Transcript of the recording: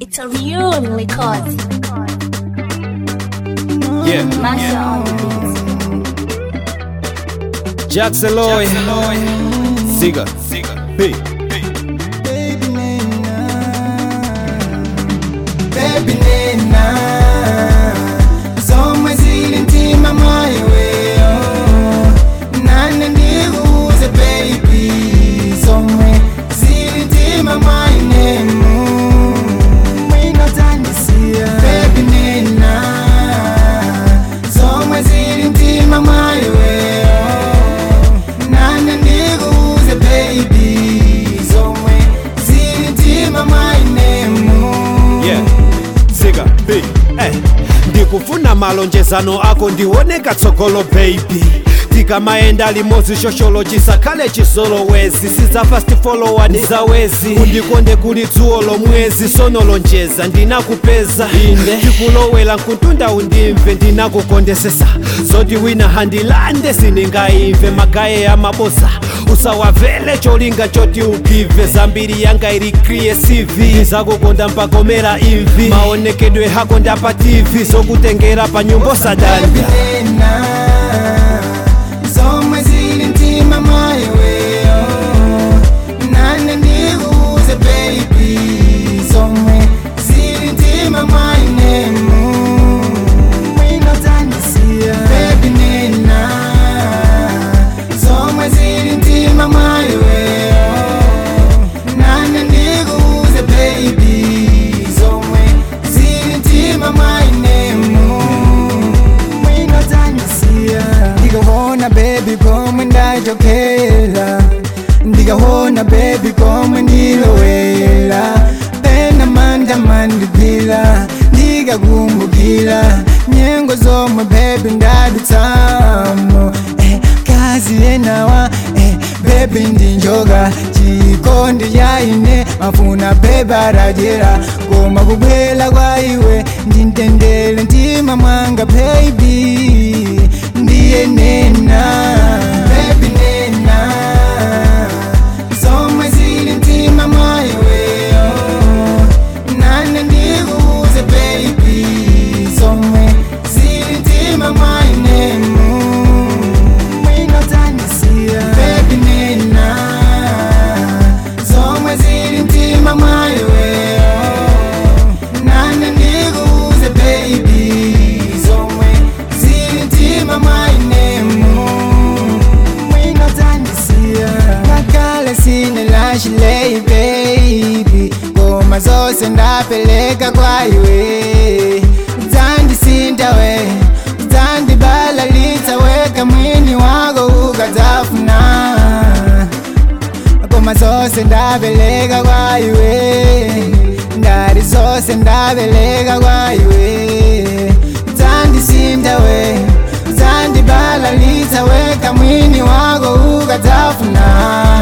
It's a real record. Yeah. Master on the beat. Jackson Lloyd. Ziga. B. Baby nena Zomwe zili ntima mwayiweyo Nane ndikuuze baby Zomwe zili ntima mwayinemu Mwinotandisiya Baby nena Zomwe zili ntima mwayiweyo Nane ndikuuze baby Zomwe zili ntima mwayinemu Yeah. Ziga. B. Eh. ndikufuna malonjezano ako ndioneka tsogolo baby tikamaenda limodzi shosholo chisakhale chisolowezi siza fast follower ni zawezi undikonde kuli dzuwo lomwezi sonolonjeza ndinakupeza inde ndikulowela mkuntunda undimve ndinakukondesesa zoti wina handilande siningayimve magaye ya mabosa usawavele cholinga choti ugive zambiri yanga iri kriye cv zakukonda mpakomera imvi maonekedwe hako ndapa tv zokutengera pa nyumbo sadanda Babylena, zomwe zili ntima mwayiweyo nane ndikuuze baby zomwe zili ntima mwayinemu mwinotandisiya baby nena zomwe zili ntima mwayiweyo nane ndikuuze baby zomwe zili ntima mwayinemu mwinotandisiya ndikahona bebi komwe ndachokera ndikahona bebi komwe ndilowera pena manda mandigwira ndikakumbukira nyengo zomwe bebi ndadutsamo eh, kazi yenawa eh, bebi ndinjoka chikondi chaine mafuna bebi arajera koma kubwela kwa iwe ndintendele mtima mwanga baby ndiye nena baby nena zomwe zili mtima mwayiweyo nane ndikuuze baby zomwe zili mtima mwayinemu mwinotandisiya baby nena zomwe zili mtima mwayiweyo nane ndikuuze baby zomwe zili mtima mwayinemu mwinotandisiya ngakale sine lashilei baby ngoma zose ndapeleka kwaiwe dzandisinda we dzandibalalitsa weka mwini wako ukadzafuna ngoma zose ndapeleka kwaiwe ndari zose ndapeleka kwaiwe dzandisinda we dzandibalalitsa weka mwini wako ukadzafuna